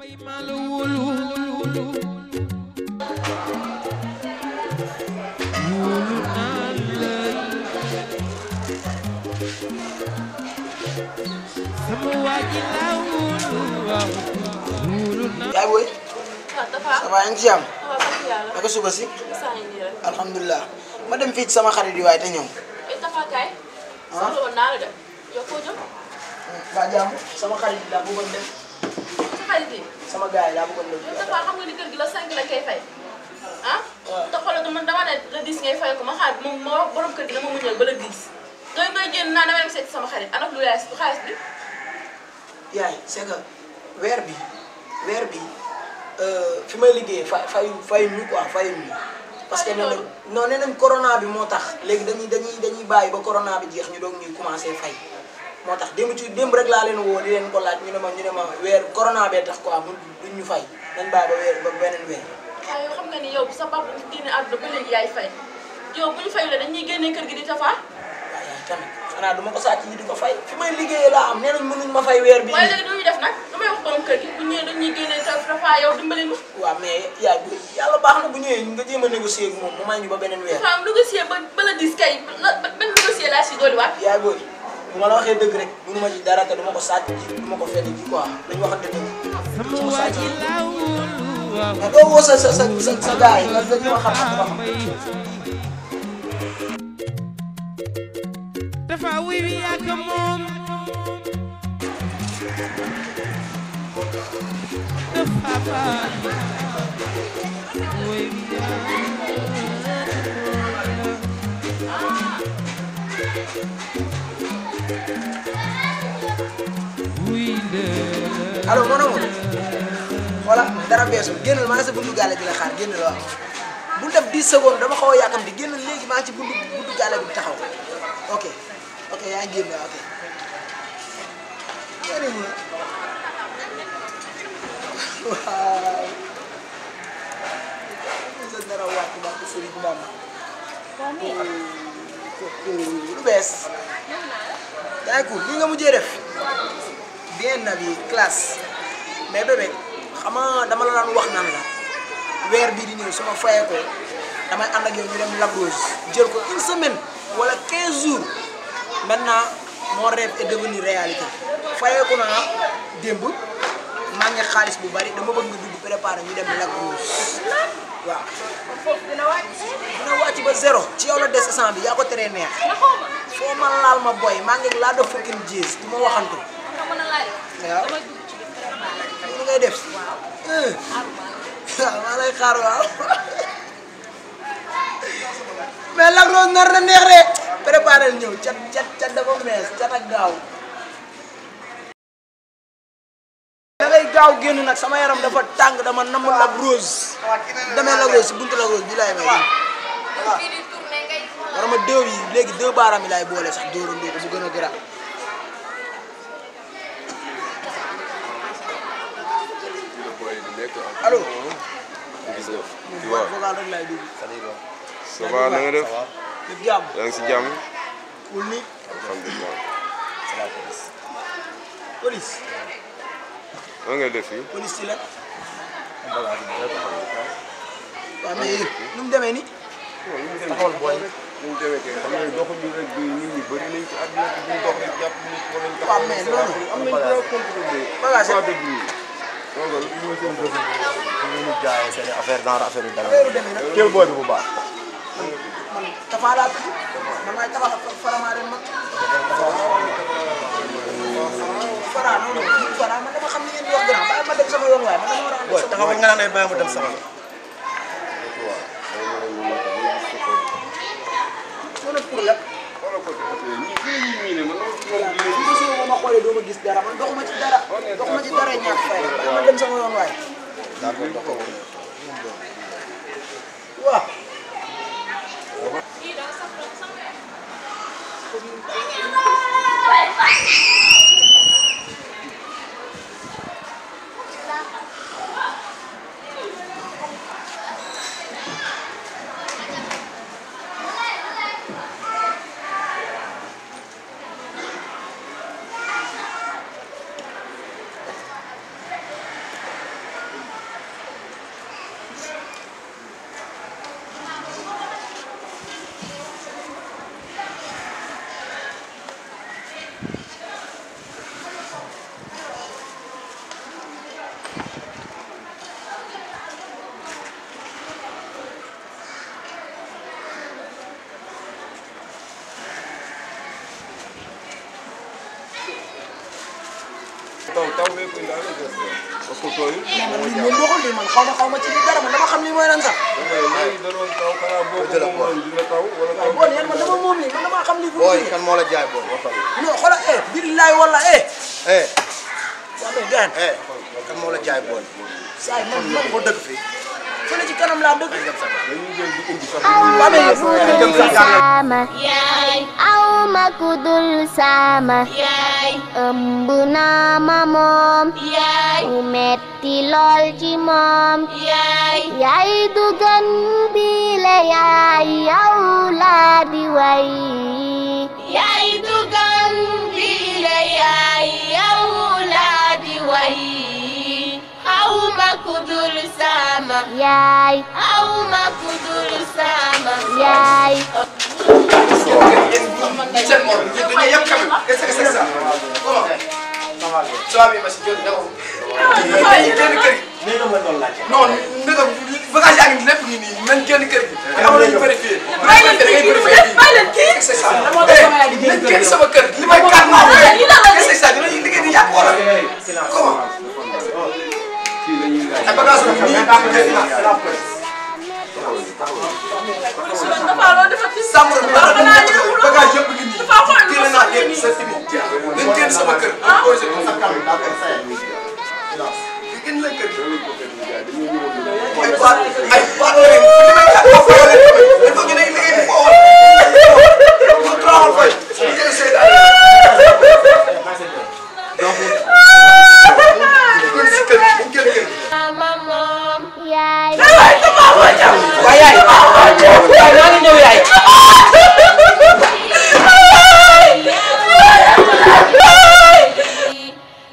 yaay booy waaw dafa ça va yaa ngi ci jàmm waaw sant yàlla. naka suba si saa yi nii rek. alhamdulilah ma dem fii ci sama xarit yi waaye te ñëw et dafa kaay. soxla woon naa la de. yow koo jëm. ba jàmm sama xarit yi laa bëggoon dem sa xarit yi. sama gars yi laa bëggoon dem yow dafa xam nga ni kër gi la 5 la koy fay. ah. waaw. te xoolal man dama ne le 10 ngay fay ko ma xaar moom ma wax borom kër gi dama muñal ba le 10. ngay ngay génn naa damay dem seeti sama xarit ana lu yaay xaalis bi. yaay c'est que weer bi weer bi fi may liggéeyee fa fayu fayu ñu quoi fayu ñu parce que nee nañ non nee nañ corona bi moo tax léegi dañuy dañuy dañuy bàyyi ba corona bi jeex ñu doog ñuy commencé fay moo tax démb ci démb rek laa leen woo di leen ko laaj ñu ne ma ñu ne ma weer corona bee tax quoi mu duñ ñu fay nañ bàyyi ba weer ba beneen weer waaye yow xam nga ni yow sa papa bu génne àdduna ba léegi yaay fay yow bu ñu fayulee dañuy génnee kër gi di tafa. waaw yaay tamit xanaa du ma ko sàcc ñi di ko fay fi may liggéeyee laa am nee nañ mënuñ ma fay weer bi waaye léegi du ñu def nag damay wax borom kër gi bu ñëwee dañuy génnee tafa yow dimbali ma. waaw mais yaay bu yàlla baax na bu ñëwee nga jéem a négocier ak moom mu may ñu ba beneen weer dafa am négocier ba ba la dis kay la ban négocier laa si dolliwaat. yaay booy bu ma la waxee dëgg rek mënu ma ci dara te du ma ko sàcc ji du ma ko fedd ji quoi dañu waxante dëgg su ma sàcc mais doo woo sa sa sa sa sa gars yi nga dañu ma xam xam xam dafa wiri ak moom dafa baax wiri allo mon amour voilà dara beesul génnal maa ngi sa buntu gaale di la xaar génnal waaw bul def 10 secondes dama xaw a yàkkamti génnal léegi maa ngi ci buntu buntu gaale bi taxaw ok ok yaa ngi génn waaw ok yéen a waaw sa dara wàcc ba ko sëriñ Bamba lu bees yaa ngi cool lii nga mujjee def bien habillé classe mais bébé xam nga dama la daan wax nan la weer bii di ñëw su ma fayee ko damay ànd ak yow ñu dem Lac Rose jël ko une semaine wala 15 jours maintenant mon rêve est devenu réalité fayee ko naa démb maa ngi xaalis bu bari dama bëgg nga dugg préparer ñu dem Lac Rose waaw. foofu dina wàcc. dina wàcc ba zéro ci yow la des sang bi yaa ko teree neex foo ma laal ma boy maa ngi laa def fucking jees du ma waxantu. nga mën a laaj. waaw damay dugg ci biir préparer. li ngay def. waaw maa lay xaar waaw. mais Lac Rose nar na neex de. préparé ñëw cat cat cat dafa mees cat ak gaaw. da ngay gaaw génn nag sama yaram dafa tàng dama namm Lac Rose. demee Lac Rose si buntu Lac Rose bi laay may. fii di tourné ngay. war ma deux yi léegi deux baaraam yi laay boole sax dóorandoo ko mu gën a gërëm. allo. waaw vocal rek laay déglu. ça va na nga def lépp jàmm. yaa ngi si jàmm wul ni alhamdulilah police. lan ngay def fii police ci la. waaw mais yéen nu mu demee nii. taxawal booy ñu mu demee kay xam nga doxuñu rek bi nit ñi bëri nañ ci àdduna bi duñ dox di jàpp nit wala ñu waaw mais loolu am nañ droit contrôler bagage droit de bruit loolu mooy seen bëgg ñu jaayee seen affaire genre affaire yu dara. affaire demee nag. teel booy bi bu baax. man Tafa laa tudd man maay Tafa Farama ren man. Fara non non Fara man dama xam ni ngeen di wax grand bàyyi ma dem sama yoon waaye man dama war a ànd booy sama taxawal nga naan ay bàyyi ma dem sama. mën a pour la. xoolal ko ñii fi ñu ñii ne man moom dina bu gisoo ba ma xoolee doo ma gis dara man doxuma ci dara doxuma ci dara ñàkk fay la bàyyi ma dem sama yoon waaye. waaw. ko indaale des na parce que tooyul man lii moom doxul lii man xaw ma xaw ma ci li dara man dama xam lii mooy lan sax léegi da doon taw xanaa boo ko moomoon dina taw wala taw bon yéen man dama moom lii man dama xam lii fu mu booy jógee kan moo la jaay booy waxal non xoolal eh billaay wala eh eh waa mais gars eh kan moo la jaay booy saa yi man man ko dëgg fii fële ci kanam laa dëkk dañuy jël di indi sax waa mais yéen sama yaay aw ma ku dul sama yaay ëmb naa ma moom yaay mu metti lool ci moom yaay yaay du gën bi la yaay yow laa di way yaay du gën bi la yaay yow laa di way aw ma ku dul sama yaay aw ma ku dul sama yaay seen mor ñun dañuy yem quand même qu'est-ce que c'est ça comment ça va ma si jël daw ay génn kër gi non ndëga bagage yaa ngi lépp ngi nii nañ génn kër gi am nañu vérifié Bàyyi leen kii kii bàyyi leen kii. c'est ça nañ génn sama kër li may kaat naa qu'est-ce que c'est ça dinañu liggéey di yàq wala comment kii la ñuy laaj ay bagage yu nii dafa loolu dafa ci sàmm bi baax na naa ñu bagage yëpp ngi nii dafa xool lu génn naa lépp sa timi nañ génn sama kër posé ko génn leen kër gi dañoo ñëw